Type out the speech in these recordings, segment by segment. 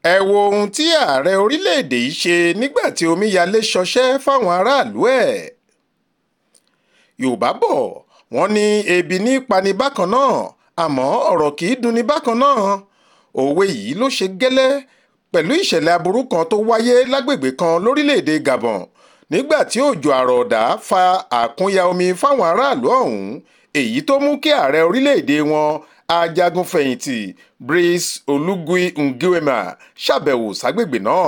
ẹ wo ohun tí ààrẹ orílẹ̀-èdè yìí ṣe nígbà tí omíyalé ṣọṣẹ́ fáwọn aráàlú ẹ̀. yorùbá bọ̀ wọ́n ní ebi ní pani bákan náà àmọ́ ọ̀rọ̀ kì í dunni bákan náà òwe yìí ló ṣe gẹ́lẹ́ pẹ̀lú ìṣẹ̀lẹ̀ aburú kan tó wáyé lágbègbè kan lórílẹ̀‐èdè Gabon nígbà tí òjò àrọ̀ọ̀dá fa àkúnya omi fáwọn aráàlú ọ̀hún èyí tó mú kí ààrẹ orílẹ̀‐èdè wọn ajagunfẹ̀yìntì Brice Olugui Nguema ṣàbẹ̀wò ságbègbè náà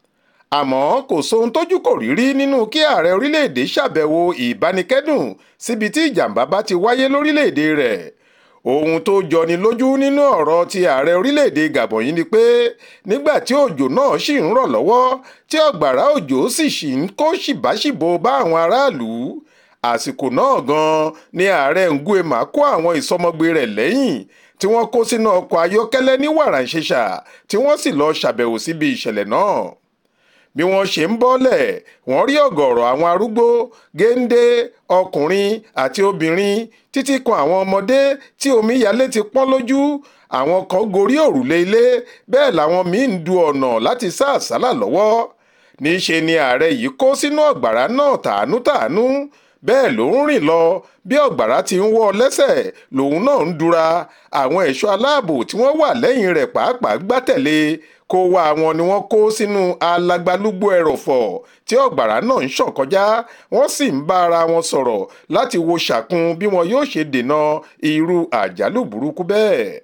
àmọ́ kò sóhun tójú kò rí rí nínú kí ààrẹ orílẹ̀‐èdè ṣàbẹ̀wò ìbánikẹ́dùn síbi tí ìjàmbá bá ti wáyé lórílẹ̀‐èdè rẹ̀ ohun tó jọni lójú nínú ọ̀rọ̀ ti ààrẹ orílẹ̀‐èdè Gabon yìí ni pé nígbà tí òjò náà ṣì ń rọ̀ lọ́wọ́ tí ọ̀gbàrá òjò sì ṣì ń kó ṣìbáṣìbo bá àwọn aráàlú àsìkò náà gan-an ni ààrẹ Nguema kó àwọn ìsọmọgbé rẹ̀ lẹ́yìn tí wọ́n kó sínú ọkọ̀ ayọ́kẹ́lẹ́ ní wàràǹṣeṣà tí wọ́n sì lọ ṣàbẹ̀wò síbi ìṣẹ̀lẹ̀ náà bí wọ́n ṣe ń bọ́lẹ̀ wọ́n rí ọ̀gọ̀rọ̀ àwọn arúgbó géńdé ọkùnrin àti obìnrin títí kan àwọn ọmọdé tí omíyalé ti pọ́n lójú àwọn kan gorí òrùlé ilé bẹ́ẹ̀ làwọn míín ń du ọ̀nà láti sá àsálà lọ́wọ́ níṣe ni ààrẹ yìí kó sínú ọ̀gbàrá náà tàánú-tàánú bẹ́ẹ̀ ló ń rìn lọ bí ọ̀gbàrá ti ń wọ́ lẹ́sẹ̀ lòun náà ń dura àwọn ẹ̀ṣọ́ aláàbò tí wọ́n wà lẹ́yìn rẹ̀ pàápàá gbátẹ̀lé kó wá àwọn ni wọ́n kó sínú alagbalúgbó ẹrọ̀fọ̀ tí ọ̀gbàrá náà ń ṣàn kọjá wọ́n sì ń bá ara wọn sọ̀rọ̀ láti wo ṣàkun bí wọn yóò ṣe dènà irú àjálù burúkú bẹ́ẹ̀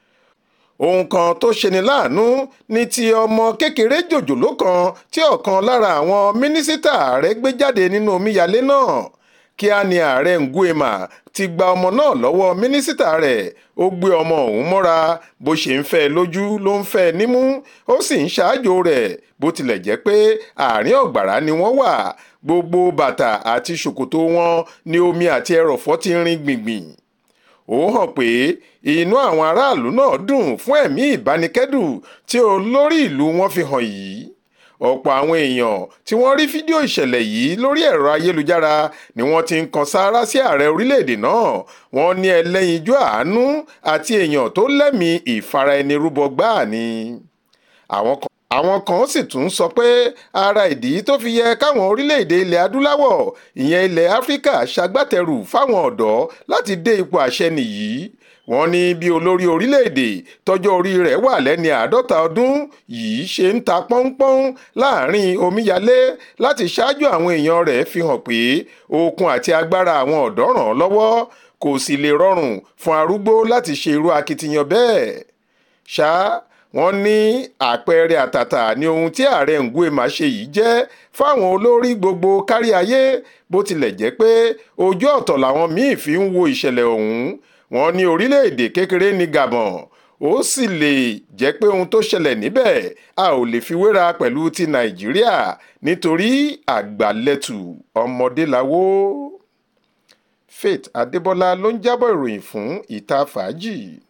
ohun kan tó ṣeni láàánú ní ti ọmọ kékeré jòjòló kan tí ọ̀kan lára àwọn mínísítà ààrẹ gbé jáde nínú omíyalé náà kíá ni ààrẹ Nguema ti gba ọmọ náà lọ́wọ́ mínísítà rẹ̀ ó gbé ọmọ ọ̀hún mọ́ra bó ṣe ń fẹ́ lójú ló ń fẹ́ nímú ó sì ń ṣáájú rẹ̀ bó tilẹ̀ jẹ́ pé àárín ọ̀gbàrá ni wọ́n wà gbogbo bàtà àti ṣòkòtò wọn ni omi àti ẹrọ̀fọ̀ ti rin gbìngbìn ó hàn pé inú àwọn aráàlú náà dùn fún ẹ̀mí ìbánikẹ́dùn tí olórí ìlú wọn fi hàn yìí ọ̀pọ̀ àwọn èèyàn tí wọ́n rí fídíò ìṣẹ̀lẹ̀ yìí lórí ẹ̀rọ ayélujára ni wọ́n ti ń kan sáárá sí ààrẹ orílẹ̀-èdè náà wọ́n ní ẹlẹ́yinjú àánú àti èèyàn tó lẹ́mìí ìfara-ẹni-rúbọ gbáà ni. àwọn kan sì tún sọ pé ara ìdí tó fi yẹ káwọn orílẹ̀-èdè ilẹ̀ adúláwọ̀ ìyẹn ilẹ̀ áfíríkà ṣagbátẹrù fáwọn ọ̀dọ́ láti dé ipò àṣẹ nìyí wọ́n ní bí olórí orílẹ̀-èdè tọ́jọ́ orí rẹ̀ wà lẹ́ni àádọ́ta ọdún yìí ṣe ń ta pọ́npọ́n láàrin omíyalé láti ṣáájú àwọn èèyàn rẹ̀ fi hàn pé okun àti agbára àwọn ọ̀dọ́ ràn án lọ́wọ́ kò sì lè rọrùn fún arúgbó láti ṣe irú akitiyan bẹ́ẹ̀ ṣá wọ́n ní àpẹẹrẹ àtàtà ní ohun tí ààrẹ Nguema ṣe yìí jẹ́ fáwọn olórí gbogbo kárí ayé bó tilẹ̀ jẹ́ pé ojú ọ̀tọ̀ làwọn míì fi ń wo ìṣẹ̀lẹ̀ ọ̀hún wọ́n ní orílẹ̀-èdè kékeré ní Gabon ó sì lè jẹ́ pé ohun tó ṣẹlẹ̀ níbẹ̀ a ò lè fi wéra pẹ̀lú ti Nàìjíríà nítorí àgbàlẹ̀tù ọmọdé lawó. Faith Adébọ́lá ló ń jábọ̀ ìròyìn fún ìta fàájì.